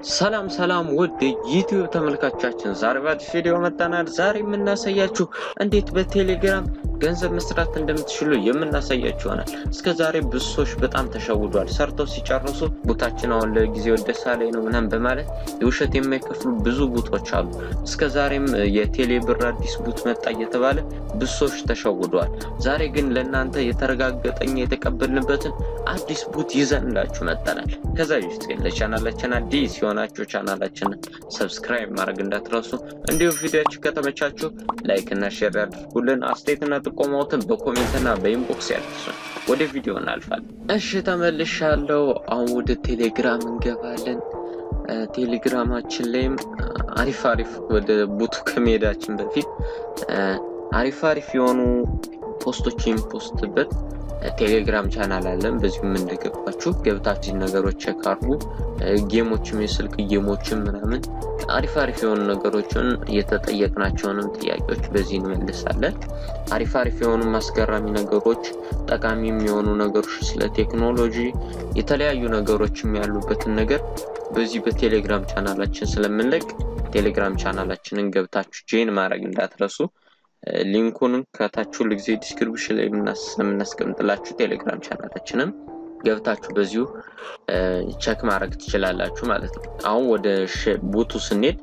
ሰላም ሰላም ውድ ዩቲዩብ ተመልካቾቻችን፣ ዛሬ በአዲስ ቪዲዮ መጣናል። ዛሬ የምናሳያችሁ እንዴት በቴሌግራም ገንዘብ መስራት እንደምትችሉ የምናሳያችሁ ይሆናል። እስከ ዛሬ ብዙ ሰዎች በጣም ተሸውዷል። ሰርተው ሲጨርሱ ቡታችን አሁን ለጊዜው ደሳ ላይ ነው ምናምን በማለት የውሸት የማይከፍሉ ብዙ ቡቶች አሉ። እስከ ዛሬም የቴሌ ብር አዲስ ቡት መጣ እየተባለ ብዙ ሰዎች ተሸውደዋል። ዛሬ ግን ለእናንተ የተረጋገጠኛ የተቀበልንበትን አዲስ ቡት ይዘንላችሁ መጠናል። ከዛ በፊት ግን ለቻናላችን አዲስ የሆናችሁ ቻናላችንን ሰብስክራይብ ማድረግ እንዳትረሱ፣ እንዲሁም ቪዲዮችን ከተመቻችሁ ላይክ እና ሼር ያድርጉልን። አስተያየትና ጥቆማዎትን በኮሜንትና በኢንቦክስ ያድርሱን። ወደ ቪዲዮ እናልፋለን። እሺ ተመልሻለሁ። አሁን ወደ ቴሌግራም እንገባለን። ቴሌግራማችን ላይም አሪፍ አሪፍ ወደ ቡቱ ከመሄዳችን በፊት አሪፍ አሪፍ የሆኑ ፖስቶች የሚፖስትበት ቴሌግራም ቻናል አለን። በዚሁም እንደገባችሁ ገብታችሁ ነገሮች ቼክ አድርጉ። ጌሞችም የስልክ ጌሞችም ምናምን አሪፍ አሪፍ የሆኑ ነገሮችን የተጠየቅናቸውንም ጥያቄዎች በዚህ እንመልሳለን። አሪፍ አሪፍ የሆኑ አስገራሚ ነገሮች፣ ጠቃሚ የሚሆኑ ነገሮች፣ ስለ ቴክኖሎጂ የተለያዩ ነገሮችም ያሉበትን ነገር በዚህ በቴሌግራም ቻናላችን ስለምንለቅ ቴሌግራም ቻናላችንን ገብታችሁ ጄን ማድረግ እንዳትረሱ። ሊንኩን ከታች ሁሉ ጊዜ ዲስክሪፕሽን ላይ የምናስቀምጥላችሁ ቴሌግራም ቻናላችንም ገብታችሁ በዚሁ ቸክ ማድረግ ትችላላችሁ ማለት ነው። አሁን ወደ ቡቱ ስንሄድ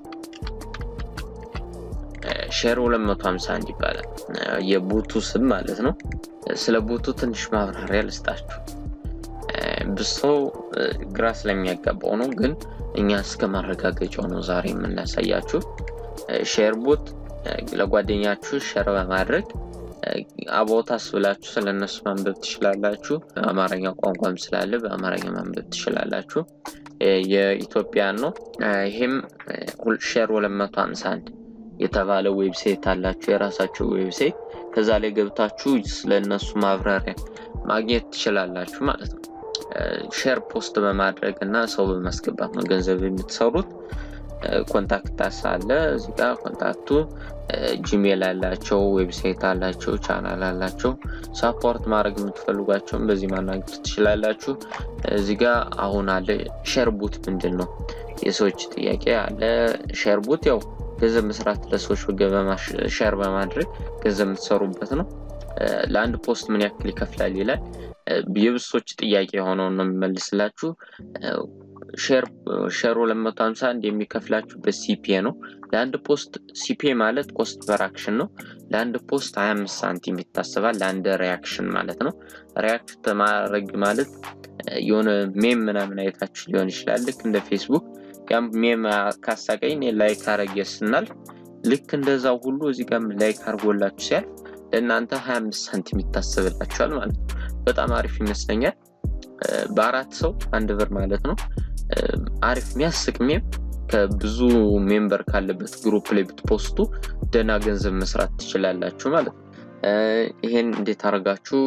ሼር 251 ይባላል የቡቱ ስም ማለት ነው። ስለ ቡቱ ትንሽ ማብራሪያ ልስጣችሁ። ብዙ ሰው ግራ ስለሚያጋባው ነው፣ ግን እኛ እስከ ማረጋገጫው ነው ዛሬ የምናሳያችሁ ሼር ቡት ለጓደኛችሁ ሸር በማድረግ አቦታስ ብላችሁ ስለነሱ ማንበብ ትችላላችሁ። አማርኛ ቋንቋም ስላለ በአማርኛ ማንበብ ትችላላችሁ። የኢትዮጵያን ነው። ይህም ሼር 251 የተባለ ዌብሳይት አላችሁ፣ የራሳችሁ ዌብሳይት። ከዛ ላይ ገብታችሁ ስለነሱ ማብራሪያ ማግኘት ትችላላችሁ ማለት ነው። ሼር ፖስት በማድረግ እና ሰው በማስገባት ነው ገንዘብ የምትሰሩት። ኮንታክት አለ እዚህ ጋር ኮንታክቱ ጂሜል አላቸው፣ ዌብሳይት አላቸው፣ ቻናል አላቸው። ሳፖርት ማድረግ የምትፈልጓቸውን በዚህ ማናገር ትችላላችሁ። እዚህ ጋር አሁን አለ ሼርቡት ምንድን ነው የሰዎች ጥያቄ አለ። ሼርቡት ያው ገንዘብ መስራት ለሰዎች ሼር በማድረግ ገንዘብ የምትሰሩበት ነው። ለአንድ ፖስት ምን ያክል ይከፍላል ይላል። የብሶች ጥያቄ የሆነውን ነው የሚመልስላችሁ። ሼር 251 የሚከፍላችሁ በሲፒኤ ነው። ለአንድ ፖስት ሲፒኤ ማለት ኮስት ፐር አክሽን ነው። ለአንድ ፖስት 25 ሳንቲም ይታሰባል። ለአንድ ሪያክሽን ማለት ነው። ሪያክት ማድረግ ማለት የሆነ ሜም ምናምን አይታችሁ ሊሆን ይችላል። ልክ እንደ ፌስቡክ ያም ሜም ካሳቀኝ ላይክ አረጌ ስናል ልክ እንደዛው ሁሉ እዚህ ጋር ላይክ አርጎላችሁ ሲያልፍ ለእናንተ 25 ሳንቲም ይታሰብላችኋል ማለት ነው። በጣም አሪፍ ይመስለኛል። በአራት ሰው አንድ ብር ማለት ነው። አሪፍ የሚያስቅ ሜም ከብዙ ሜምበር ካለበት ግሩፕ ላይ ብትፖስቱ ደህና ገንዘብ መስራት ትችላላችሁ ማለት ነው። ይሄን እንዴት አድርጋችሁ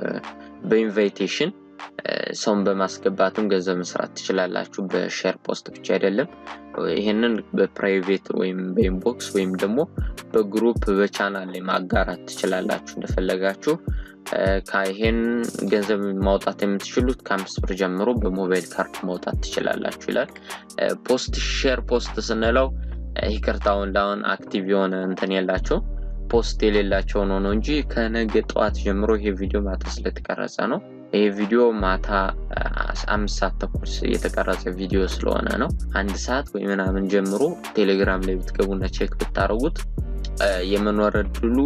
በኢንቫይቴሽን ሰውን በማስገባትም ገንዘብ መስራት ትችላላችሁ። በሼር ፖስት ብቻ አይደለም። ይሄንን በፕራይቬት ወይም በኢንቦክስ ወይም ደግሞ በግሩፕ በቻናል ላይ ማጋራት ትችላላችሁ እንደፈለጋችሁ። ይሄን ገንዘብ ማውጣት የምትችሉት ከአምስት ብር ጀምሮ በሞባይል ካርድ ማውጣት ትችላላችሁ ይላል። ፖስት ሼር ፖስት ስንለው ይቅርታውን ለአሁን አክቲቭ የሆነ እንትን የላቸው ፖስት የሌላቸው ነው ነው እንጂ ከነገ ጠዋት ጀምሮ ይሄ ቪዲዮ ማታ ስለተቀረጸ ነው። ይሄ ቪዲዮ ማታ አምስት ሰዓት ተኩል የተቀረጸ ቪዲዮ ስለሆነ ነው። አንድ ሰዓት ወይ ምናምን ጀምሮ ቴሌግራም ላይ ብትገቡና ቼክ ብታደርጉት የመኖር እድሉ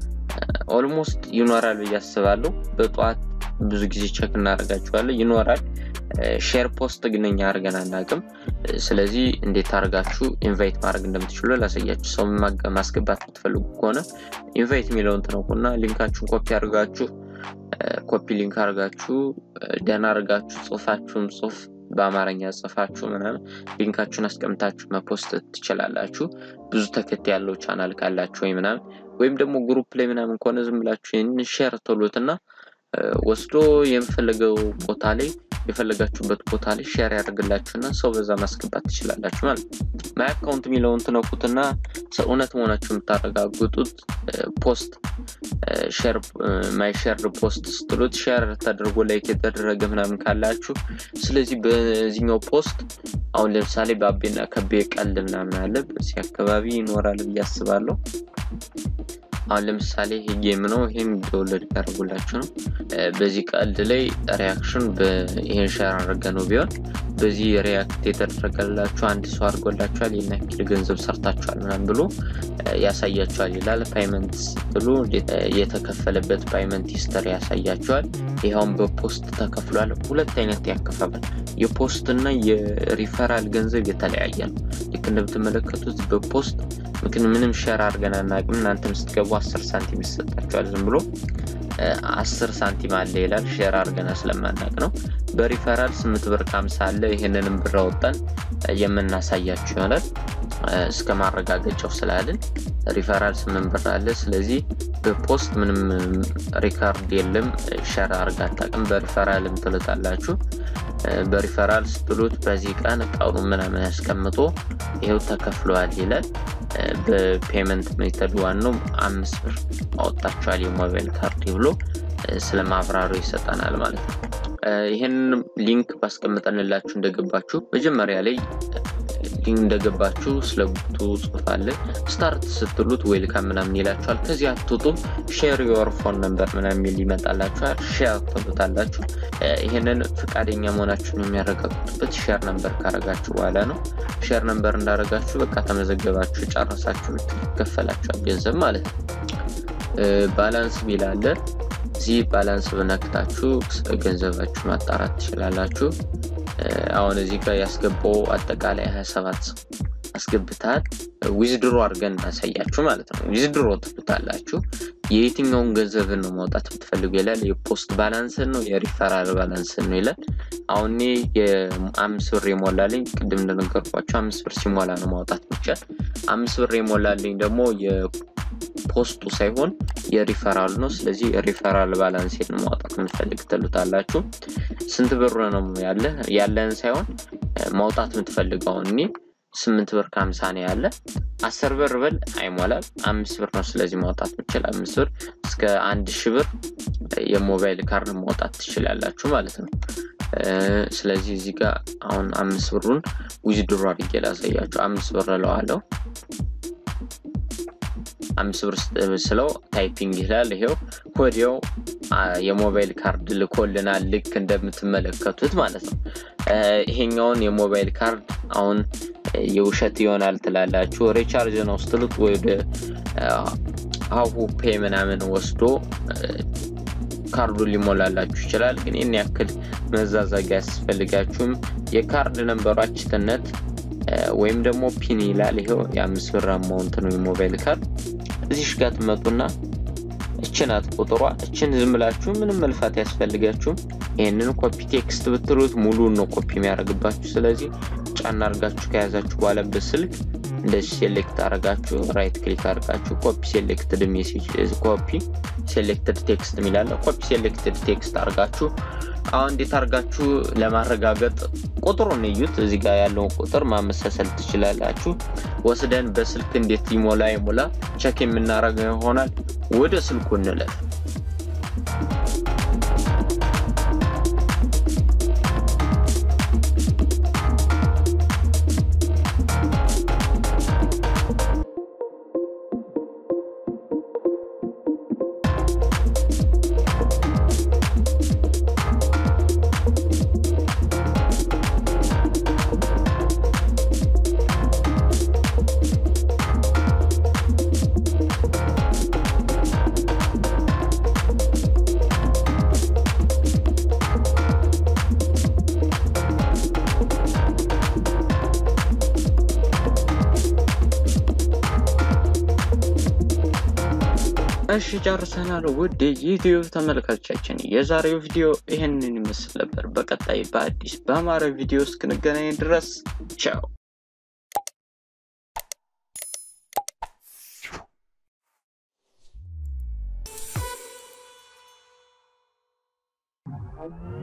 ኦልሞስት ይኖራል ብዬ አስባለሁ። በጠዋት ብዙ ጊዜ ቸክ እናደርጋችኋለን ይኖራል። ሼር ፖስት ግን እኛ አድርገን አናውቅም። ስለዚህ እንዴት አድርጋችሁ ኢንቫይት ማድረግ እንደምትችሉ ላሳያችሁ። ሰው ማስገባት የምትፈልጉ ከሆነ ኢንቫይት የሚለውን ትነኩና ሊንካችሁን ኮፒ አድርጋችሁ ኮፒ ሊንክ አድርጋችሁ ደህና አድርጋችሁ ጽሁፋችሁን ጽሁፍ በአማርኛ ጽፋችሁ ምናምን ሊንካችሁን አስቀምጣችሁ መፖስት ትችላላችሁ። ብዙ ተከታይ ያለው ቻናል ካላችሁ ወይ ምናምን ወይም ደግሞ ግሩፕ ላይ ምናምን ከሆነ ዝም ብላችሁ ይህንን ሼር ትሉትና ወስዶ የምፈለገው ቦታ ላይ የፈለጋችሁበት ቦታ ላይ ሼር ያደርግላችሁና ሰው በዛ ማስገባት ትችላላችሁ ማለት ነው። ማይ አካውንት የሚለውን ትነኩትና እውነት መሆናችሁ የምታረጋግጡት ፖስት ማይ ሼር ፖስት ስትሉት ሼር ተደርጎ ላይክ የተደረገ ምናምን ካላችሁ፣ ስለዚህ በዚህኛው ፖስት አሁን ለምሳሌ በአቤና ከቤ ቀልድ ምናምን አለ በዚህ አካባቢ ይኖራል ብዬ አስባለሁ። አሁን ለምሳሌ ይሄ ጌም ነው። ይሄም ዶውንሎድ ያደርጉላችሁ ነው። በዚህ ቀልድ ላይ ሪያክሽን ይሄን ሸር አድርገ ነው ቢሆን በዚህ ሪያክት የተደረገላችሁ አንድ ሰው አድርጎላችኋል ይህን ያክል ገንዘብ ሰርታችኋል ምናምን ብሎ ያሳያችኋል ይላል። ፓይመንት ስትሉ የተከፈለበት ፓይመንት ሂስተሪ ያሳያችኋል። ይኸውም በፖስት ተከፍሏል። ሁለት አይነት ያከፋፈል የፖስት እና የሪፈራል ገንዘብ የተለያየ ነው። ልክ እንደምትመለከቱት በፖስት ምክን ምንም ሸር አድርገን አናውቅም። እናንተም ስትገቡ አስር ሳንቲም ይሰጣችኋል። ዝም ብሎ አስር ሳንቲም አለ ይላል። ሼር አድርገን ስለማናውቅ ነው። በሪፈራል ስምንት ብር ከሀምሳ አለ። ይህንንም ብር አወጣን የምናሳያችሁ ይሆናል እስከ ማረጋገጫው ስላልን ሪፈራል ስምንት ብር አለ። ስለዚህ በፖስት ምንም ሪካርድ የለም። ሸር አድርጋ አታውቅም። በሪፈራልም ትልጣላችሁ። በሪፈራል ስትሉት በዚህ ቀን ቀኑ ምናምን ያስቀምጦ ይኸው ተከፍለዋል ይላል። በፔመንት ሜተድ ዋናው አምስት ብር አወጣችኋል የሞባይል ካርድ ብሎ ስለ ማብራሩ ይሰጠናል ማለት ነው። ይህን ሊንክ ባስቀምጠንላችሁ እንደገባችሁ መጀመሪያ ላይ እንደገባችሁ ስለ ቡቱ ጽሁፍ አለ። ስታርት ስትሉት ዌልካም ምናምን ይላችኋል። ከዚህ አትወጡም። ሼር ዮር ፎን ነምበር ምናምን የሚል ይመጣላችኋል። ሼር ትሉታላችሁ። ይህንን ፈቃደኛ መሆናችሁን የሚያረጋግጡበት ሼር ነምበር ካረጋችሁ በኋላ ነው። ሼር ነምበር እንዳረጋችሁ በቃ ተመዘገባችሁ፣ ጨረሳችሁ፣ ይከፈላችኋል ገንዘብ ማለት ነው። ባላንስ ሚል አለ። እዚህ ባላንስ ብነክታችሁ ገንዘባችሁ ማጣራት ትችላላችሁ። አሁን እዚህ ጋር ያስገባው አጠቃላይ 27 ሰው አስገብታል። ዊዝድሮ አድርገን እናሳያችሁ ማለት ነው። ዊዝድሮ ትሉታላችሁ። የየትኛውን ገንዘብን ነው ማውጣት የምትፈልጉ ይላል። የፖስት ባላንስን ነው የሪፈራል ባላንስን ነው ይላል። አሁን የአምስት ብር የሞላልኝ ቅድም እንደነገርኳቸው አምስት ብር ሲሞላ ነው ማውጣት ይቻል። አምስት ብር የሞላልኝ ደግሞ ፖስቱ ሳይሆን የሪፈራል ነው። ስለዚህ የሪፈራል ባላንሴን ማውጣት የምትፈልግ ትሉታላችሁ። ስንት ብር ነው ያለ ያለን ሳይሆን ማውጣት የምትፈልገው እኔ ስምንት ብር ከሀምሳ ነው ያለ። አስር ብር ብል አይሞላም። አምስት ብር ነው ስለዚህ ማውጣት ምችል አምስት ብር እስከ አንድ ሺ ብር የሞባይል ካርድ ማውጣት ትችላላችሁ ማለት ነው። ስለዚህ እዚህ ጋር አሁን አምስት ብሩን ዊዝድሮ አድርጌ ላሳያችሁ። አምስት ብር እለዋለሁ። አምስት ብር ስለው ታይፒንግ ይላል። ይሄው ወዲያው የሞባይል ካርድ ልኮልናል። ልክ እንደምትመለከቱት ማለት ነው። ይሄኛውን የሞባይል ካርድ አሁን የውሸት ይሆናል ትላላችሁ። ሪቻርጅ ነው ስትሉት ወደ ሀሁ ፔ ምናምን ወስዶ ካርዱን ሊሞላላችሁ ይችላል። ግን ይህን ያክል መዛዛግ አያስፈልጋችሁም። የካርድ ነንበሯችትነት ወይም ደግሞ ፒን ይላል። ይኸው የአምስት ብር አማውንት ነው የሞባይል ካርድ። እዚሽ ጋር ትመጡና እችናት ቁጥሯ እችን ዝም ብላችሁ ምንም መልፋት ያስፈልጋችሁም። ይህንን ኮፒ ቴክስት ብትሉት ሙሉን ነው ኮፒ የሚያደርግባችሁ። ስለዚህ ጫና አርጋችሁ ከያዛችሁ በኋላ በስልክ እንደዚህ ሴሌክት አረጋችሁ ራይት ክሊክ አርጋችሁ ኮፒ ሴሌክትድ ሜሴጅ ኮፒ ሴሌክትድ ቴክስት የሚላለ ኮፒ ሴሌክትድ ቴክስት አርጋችሁ አሁን እንዴት አርጋችሁ ለማረጋገጥ ቁጥሩን እዩት። እዚህ ጋር ያለውን ቁጥር ማመሳሰል ትችላላችሁ። ወስደን በስልክ እንዴት ይሞላ ይሞላ ቸክ የምናደርገው ይሆናል። ወደ ስልኩ እንለፍ። እሺ ጨርሰናል። ውድ የዩቲዩብ ተመልካቾቻችን የዛሬው ቪዲዮ ይህንን ይመስል ነበር። በቀጣይ በአዲስ በአማረ ቪዲዮ እስክንገናኝ ድረስ ቻው። Thank you.